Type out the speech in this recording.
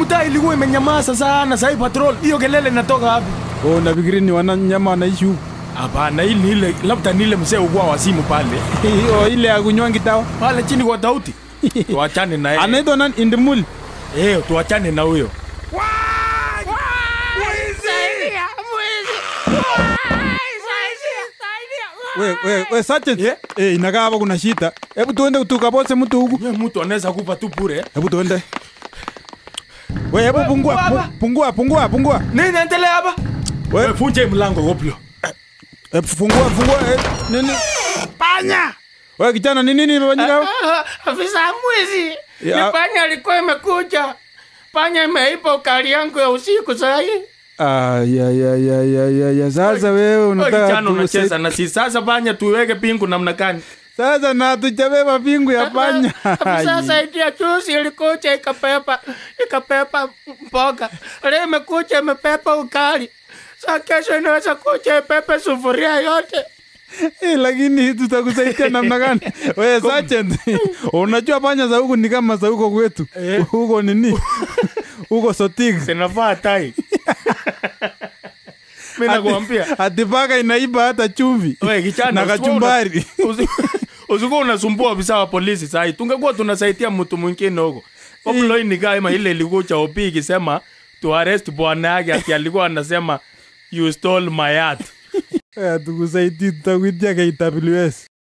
mtaa ilikuwa imenyamaza sana, sasa patrol hiyo kelele inatoka wapi? Oh, nafikiri ni wananyama wanaishi huku. Hapana, hii ni ile labda ni ile mzee ugwa wa simu pale Oh, ile ya kunywa ngitawa. pale chini kwa tauti. Tuachane na yeye. Anaitwa nani? Indimuli. Eh, tuachane na huyo. We, we, we, sergeant. Yeah. Eh, inakaa hapa kuna shida. Hebu tuende tukapose mtu huku. Wewe mtu anaweza kupa tu bure. Hebu tuende. We, hebu pungua, baba. pu- pungua, pungua, pungua. Nini inaendelea hapa? We, Wewe funje mlango goplo. eh, fungua, fungua. Eh, nini? Panya! We, kijana, ni nini imefanyika hapa? Ah, Afisa mwizi! Ya- Ni panya alikuwa imekuja. Panya imeipa ukali yangu ya usiku sahi. Ah, ya, ya, ya, ya, ya, ya. Sasa wewe unataka Kijana tu- unacheza na si sasa panya tuweke pingu namna gani? Sasa na tujabeba pingu ya panya. Afisa saidia juzi ilikuja ikapepa ikapepa mboga. Leo imekuja imepepa ukali. Sa kesho inaweza kuja ipepe sufuria yote. Eh, lakini tutakusaidia namna gani? Wewe sergeant, unajua panya za huku ni kama za huko kwetu. Eh. Huko nini? Huko sotik. Sinafaa tai. Mimi nakwambia. Ati paka inaiba hata chumvi. Wewe kijana na usikuwa kachumbari. una- usi- Usikuwa unasumbua ofisa wa polisi sahi. Tungekuwa tunasaidia mtu mwingine huko. Koplo hii ni kama ile ilikuja OP ikisema to arrest bwana yake ati alikuwa anasema you stole my yacht. Eh, tukusaidie tutakuitia KWS.